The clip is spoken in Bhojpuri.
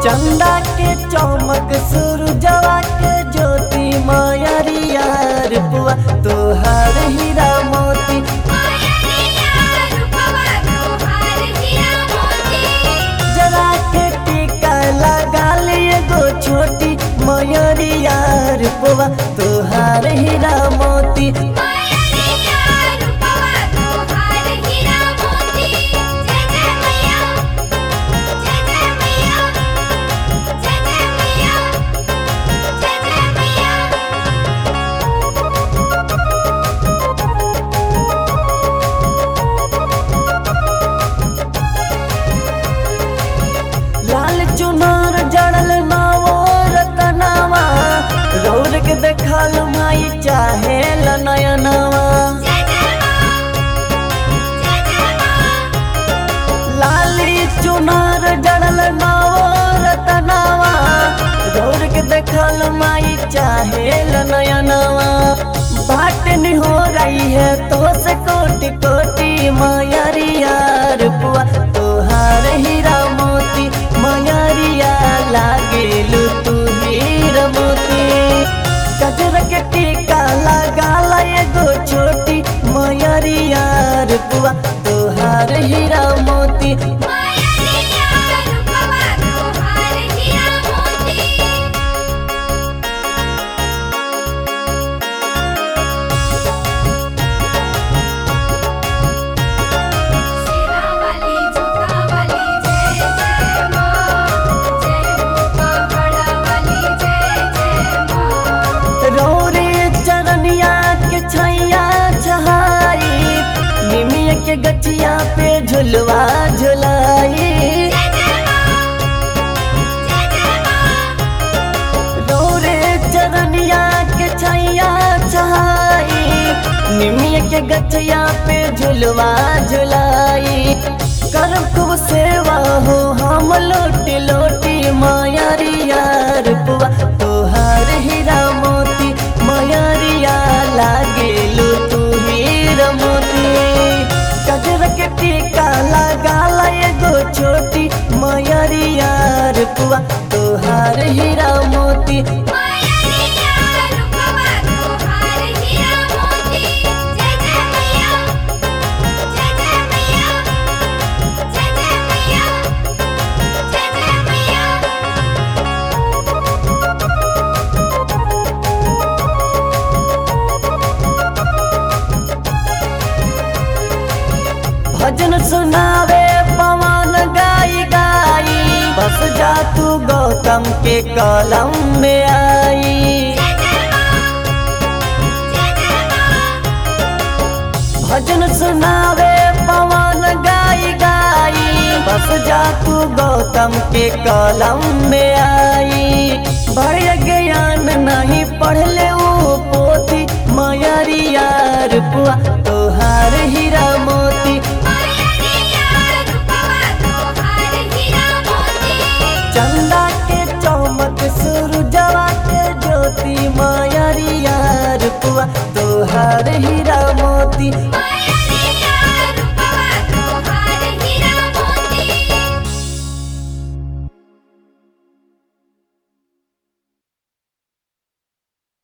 चंदा के चमक सूरजवा के ज्योति मायरिया रुपवा तोहार हीरा मोती जरा के टीका लगा लिए गो छोटी मयरिया रुपवा तोहार हीरा मोती लाल चुनार जड़ल नावो रतनावा रौर के देखल माई चाहे नयनवा लाली चुनार जड़ल नावो रतनावा रौर के देखल माई चाहे नयनवा बाट नहीं हो रही है तो से कोटि कोटि मायरिया रुपवा तोहार हीरा मोती मायरिया लागेलू तू हीरा मोती गजर के टीका लगा ला एगो छोटी मायरिया रुपवा तोहार हीरा मोती रोरे चरनिया के छैया छहाई निमिया के गठिया पे झुलवा झुलाई रोरे चरनिया के छैया छहाई निमिया के गठिया पे झुलवा झुलाई करम खूब सेवा हो हम लोटी लोटी मायरिया रुपवा तोहार हीरा मोती मायरिया लागेलू तू हीरा मोती गजर के टीका लगा ला एगो छोटी मायरिया रुपवा तोहार हीरा मोती भजन सुनावे पवन गाई गाई बस जा तू गौतम के कलम में आई भजन सुनावे पवन गाई गाई बस जा तू गौतम के कलम में आई बड़े ज्ञान नहीं पढ़ले वो पोथी मयरिया रुपवा तोहार हीरा मोती चंदा के चमक सूरजवा के ज्योति मायरिया रुपवा तोहार हीरा मोती